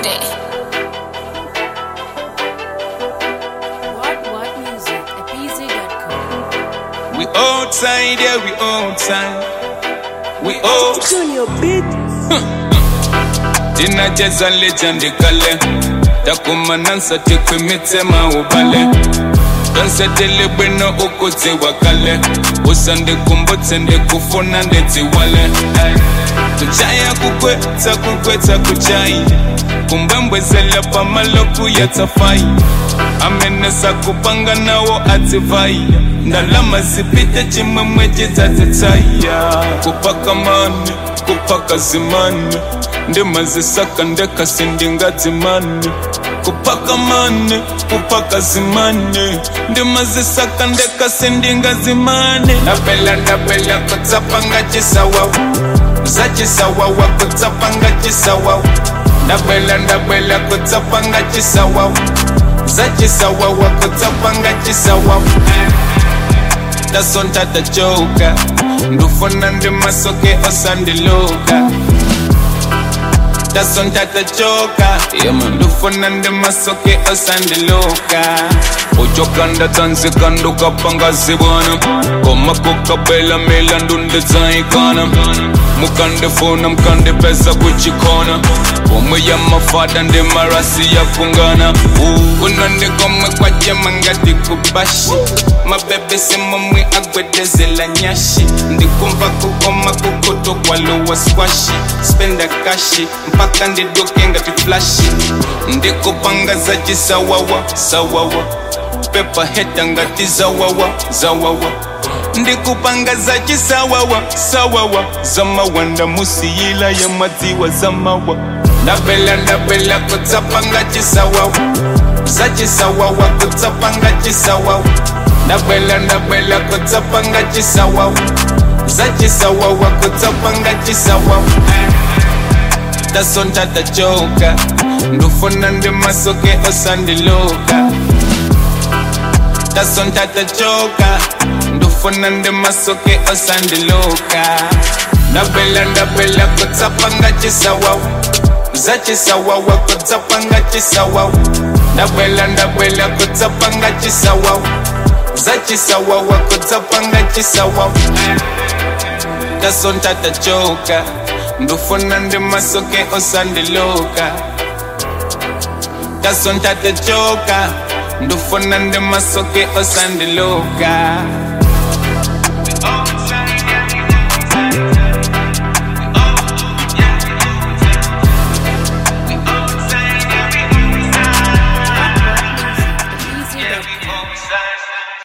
building. What What Music at BZ.com. We outside, yeah, we outside. We out. Junior beat. tinacheza legend kale takumanansa tikwimitsema ubale tonsetele bwino ukudziwa kale usandikumbutse ndikufuna ndidziwale tuchaya kukwetsa kukwetsa kuchai kumbwembwezela pamaloku ya tsafai amenesa kupanga nawo atsivai ndalama zipite chimwemwe chidzadzitsaya kupaka mani kupaka zimani ndimazisaka ndekasi ndingadzimani kupaka mani kupaka zimani ndimazisaka ndekasi ndingadzimani ndapela ndapela kutsapanga chisawawa zachisawawa kutsapanga chisawawa ndapela ndapela kutsapanga chisawawa zachisawawa kutsapanga chisawawa tasonta tachoka ndufuna ndimasoke osandiluka tasonta tachoka ndufuna ndimasoke osandiluka uchokanda tsanzika ndukapanga zibwana koma kukabela milandu ndidzaikana mukandifuna mukandipeza kuchikona pomwe ya mafada ndi marasi yakungana unondikomwe kwajema ngati kubashi mabebe simomwe agwedezela nyashi ndikumva kukoma kukuto kwalowa skwashi spenda kashi mpaka ndiduke ngati flashi ndikupanga za chisawawa sawawa pepa heta ngati zawawa zawawa ndikupanga za chisawawa sawawa zamawanda musiyila ya madziwa zamawa ndabela ndabela kutsapanga chisawawa za chisawawa kutsapanga chisawawa ndabela ndabela kutsapanga chisawawa za chisawawa kutsapanga chisawawa tasonta tachoka ndufuna ndimasoke osandiluka tasonta tachoka ndufuna ndimasoke osandiluka ndabela ndabela kutsapanga chisawawa za chisawawa kutsapanga chisawawa ndabela ndabela kutsapanga chisawawa za chisawawa kutsapanga chisawawa tasonta tachoka ndufuna ndimasoke osandiluka tasonta tachoka ndufuna ndimasoke osandiluka BZ.com.